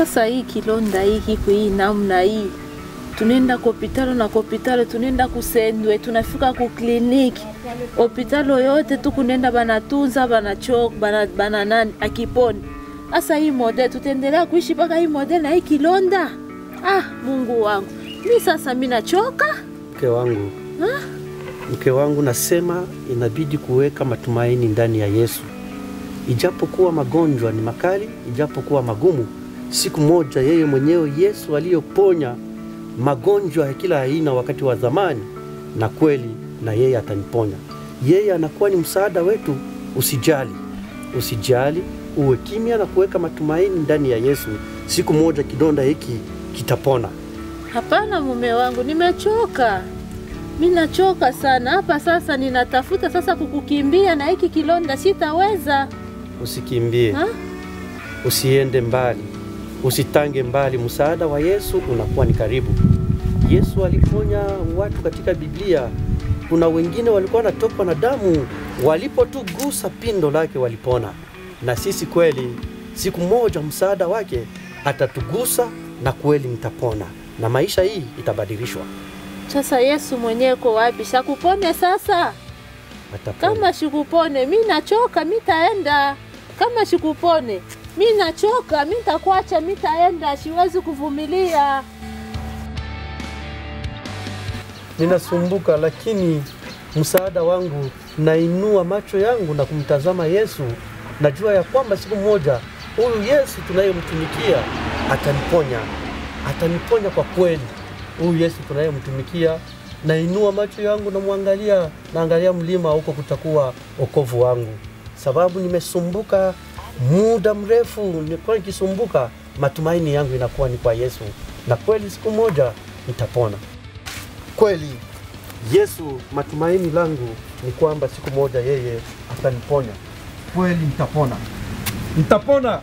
Sasa hii kilonda hii kiko hii namna hii, tunaenda kopitalo na kopitalo, tunaenda kusendwe, tunafika ku kliniki hopitalo yote tu kunenda banatunza banachok bana, bana nani akiponi. Sasa hii model tutaendelea kuishi mpaka hii model na hii kilonda? Ah, Mungu wangu, mi sasa mi nachoka. Mke wangu, mke wangu, nasema inabidi kuweka matumaini ndani ya Yesu. Ijapokuwa magonjwa ni makali, ijapokuwa magumu, siku moja yeye mwenyewe Yesu aliyoponya magonjwa ya kila aina wakati wa zamani, na kweli na yeye ataniponya. Yeye anakuwa ni msaada wetu. Usijali, usijali, uwe kimya na kuweka matumaini ndani ya Yesu. Siku moja kidonda hiki kitapona. Hapana mume wangu, nimechoka. Mi nachoka sana hapa sasa, ninatafuta sasa kukukimbia na hiki kilonda sitaweza. Usikimbie, Ha? usiende mbali, usitange mbali. Msaada wa Yesu unakuwa ni karibu. Yesu aliponya watu katika Biblia. Kuna wengine walikuwa wanatokwa na damu, walipotugusa pindo lake walipona. Na sisi kweli, siku moja msaada wake atatugusa na kweli nitapona, na maisha hii itabadilishwa. Sasa Yesu mwenyewe ko wapi? Shakupone sasa? Atapona. Kama shikupone, mi nachoka, mi taenda. Kama shikupone, mi nachoka, mi takuacha, mi taenda, siwezi kuvumilia. ninasumbuka, lakini msaada wangu, nainua macho yangu na kumtazama Yesu. Najua ya kwamba siku moja huyu Yesu tunayemtumikia ataniponya, ataniponya kwa kweli. Huyu Yesu tunayemtumikia, nainua macho yangu, namwangalia, naangalia mlima, huko kutakuwa wokovu wangu, sababu nimesumbuka muda mrefu, nilikuwa nikisumbuka. Matumaini yangu inakuwa ni kwa Yesu, na kweli siku moja nitapona kweli Yesu, matumaini langu ni kwamba siku moja yeye ataniponya. Kweli nitapona, nitapona.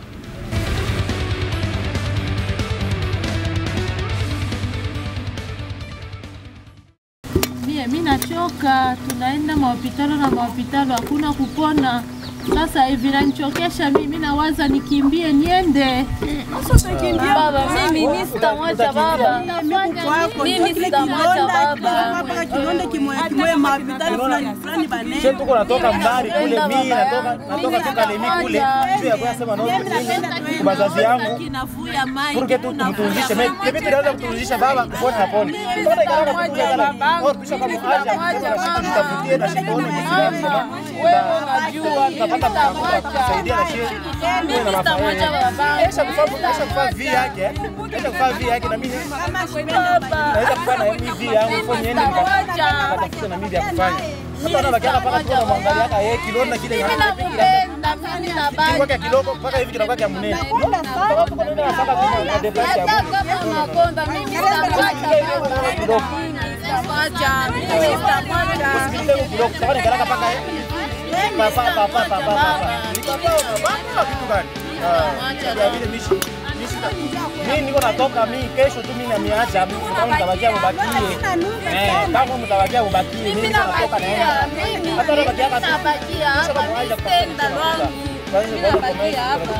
Mie mi nachoka, tunaenda mahopitalo na mahopitalo, hakuna kupona. Sasa hivi nanichokesha mimi, nawaza nikimbie niende. Baba, mimi mi sitamwacha baba. Mimi sitamwacha baba. mpaka kilonda kimoya kimoya mahopitali fulani fulani Sio banene tuko natoka mbali kule, Napenda mimi baba natoka yangu. natoka Mimi toka lemi kule nitamwacha. juu ya kwa sema no mimi kwa wazazi yangu kinavuya mai Purke tu tumtunzishe mimi mimi tunaweza kutunzisha baba kupona na pone. Mbona ikala kwa kutunza kala? Oh tusha kama aja tutafutie na shikoni Wewe unajua mimi sitamwacha. kusaidia na shie. Wewe na Sitamwacha mafanya. baba. Aisha kufaa aisha kufaa vi yake. Aisha kufaa vi yake na mimi Baba. naweza kufanya na mimi vi yangu fanye niende nikatafuta na mimi ya kufanya. Sasa na bakiana paka tu namwangalia hata yeye kilona kile Mimi nakupenda, mimi nabaki. kwa kidogo mpaka hivi kinakuwa kia mnene. Kama tuko nenda na saka tuna device ya Hata kama unakonda, mimi sitamwacha baba. kidogo. Sitamwacha, mimi sitamwacha. Usikilize kidogo, kama ni karaka paka eh. Pa pa pa pa pa pa pa. Ni baba baba kitu gani? Ah, ya vile mishi mishi. Mimi niko natoka mimi kesho tu mimi namiacha mimi kama mtabakia mbakie. Eh, kama mtabakia mbakie mimi Mimi niko natoka nabakia, naenda. mimi Hata nabakia hapa. nabakia hapa, mimi sitaenda lwangu. Mimi nabakia hapa.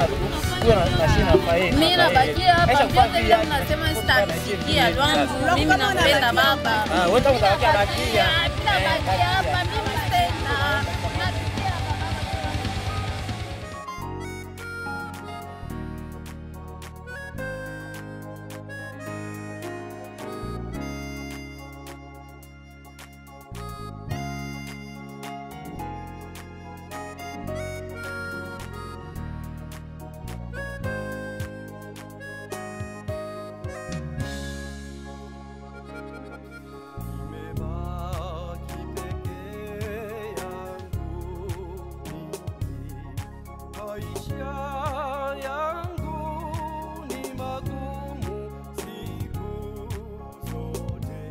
Mimi nabakia hapa, vyote vile mnasema sitamsikia lwangu. Mimi nampenda baba. Ah, wewe utabakia bakia. Mimi nabakia hapa, mimi sitaenda. Nimebaki peke yangu mimi, maisha yangu ni magumu siku zote.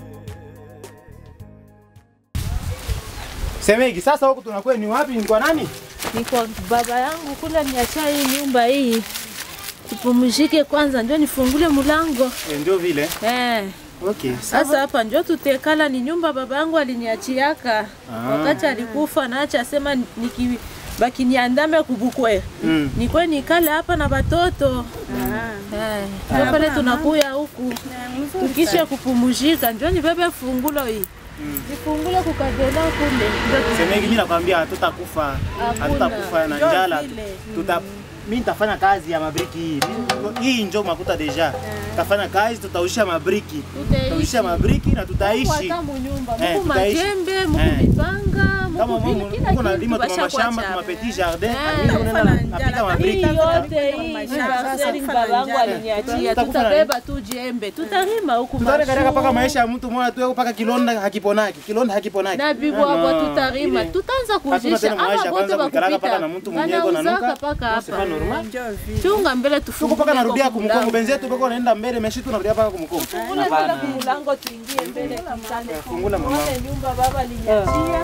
Semeki, sasa huku tunakuwa ni wapi? Ni kwa nani? Ni kwa baba yangu kule, niacha hii nyumba hii tupumzike kwanza, ndio nifungule mlango Eh, Ndio vile. eh. Okay. Sasa hapa ndio tutekala, ni nyumba baba yangu aliniachiaka wakati alikufa, naacha sema nikibaki niandame kubukwe Mm. nikwe nikale hapa na batoto Eh, ndio pale tunakuya huku tukisha kupumuzika, ndio nibebe fungulo hii nifungulo kukadela kule Semeki, mimi nakwambia hatutakufa, hatutakufa na njala. Tuta mimi nitafanya kazi ya mabriki hii. Mimi- Hii njo makuta deja. Tafanya kazi, tutausha mabriki. Tutausha mabriki na tutaishi. hata munyumba Eh, muku tutaishi. majembe muku Eh. mipanga Kama muku vile Mungu kila uko na kitu lima tuma bashakuacha mashamba, tuma hapa. petit jardin, Eh. mimi unaenda na- napika mabriki. Hii yote hii parceli babangu aliniachia, Tutakufa na- tutabeba tu jembe, tutarima huku Tutaona katika mpaka mashu maisha ya mtu mmoja tu mpaka kilonda hakiponaki. Kilonda hakiponaki. na bibwabwa Ah, tutarima, ile. tutaanza Hatuna kuzisha tena maisha ama kwanza bote kuikalaka paka bakupita na mtu mwenyewe iko na banauzaka nuka. paka C'est pas hapa normal. chunga mbele Tuko tufungue paka narudia kwa kumkongo. mlango. Benzetu paka wanaenda mbele, meshi tunarudia paka kumkongo. Fungula mbele kumlango tuingie mbele kitande. Fungula mama. Tuone nyumba baba aliniachia.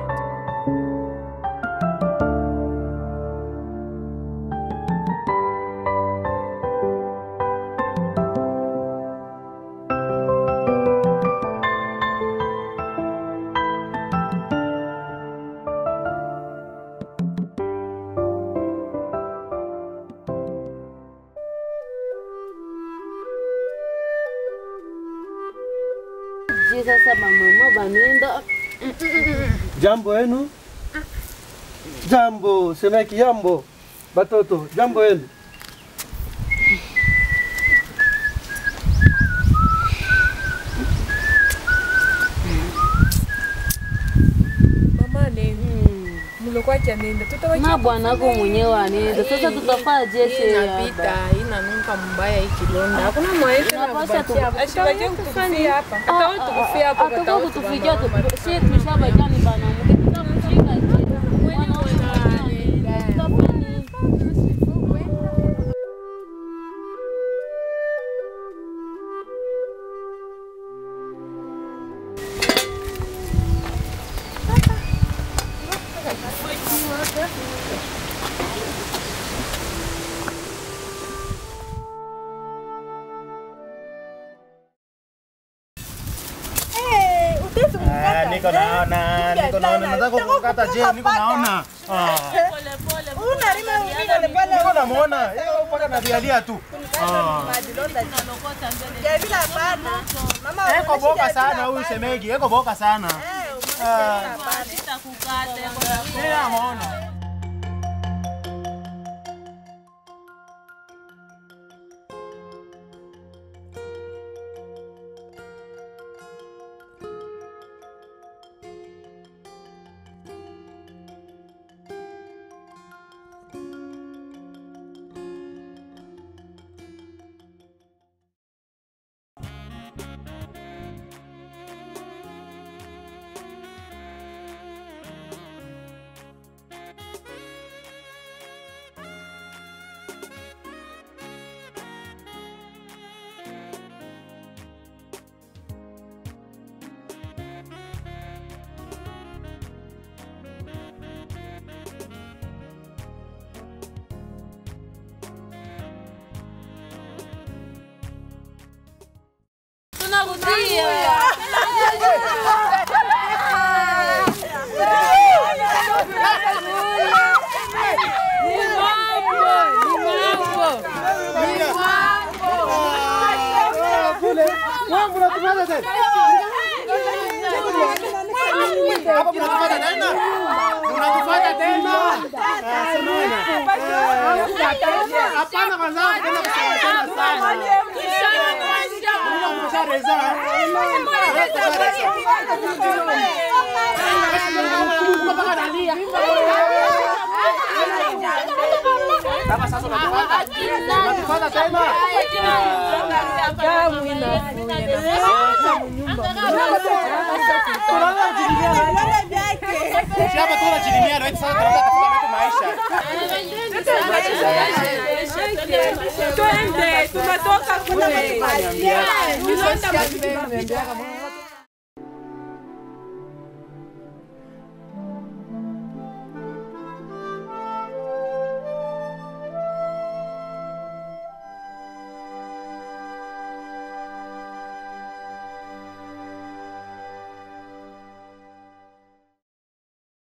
Je, sasa bamama banenda Jambo yenu? Jambo, semeki jambo. Batoto, jambo yenu. Mama nenda. Mlikuwa chanenda. Tutawacha na bwanako mwenyewe anenda. Sasa tutafaa jeshe inapita, inanuka mbaya hii kilonda. Hakuna mwaisha na Inapasha kubakia hapa. Ashibaje kutufia hapa. Hata wewe tukufia hapa kwa Atakuwa tauti kutufikia tu. mama. Sie tushabajani banamuke tutamshika je. Mwanaume tutafanya Ah, niko naona, niko naona. Nataka kukata je, niko naona. Ah. Niko namuona. Yeye mpaka navialia tu. Ah. Eko boka sana huyu semegi, eko boka sana. Ah. Mimi namuona. Tunarudia. Wangu natupata tena. Hapa mnatupata tena? Mnatupata tena? Ah, semana. Eh, Hapana kwanza kwenda kusema tena sana. Mungu ameshareza, eh? Mungu mpaka analia. Kama sasa unatupata. Unatupata tena? Tunaanza kujilimia. Si hapa tu unajilimia, na sasa tunaanza kutafuta vitu maisha. Twende, tunatoka kule. Niambia. Kilonda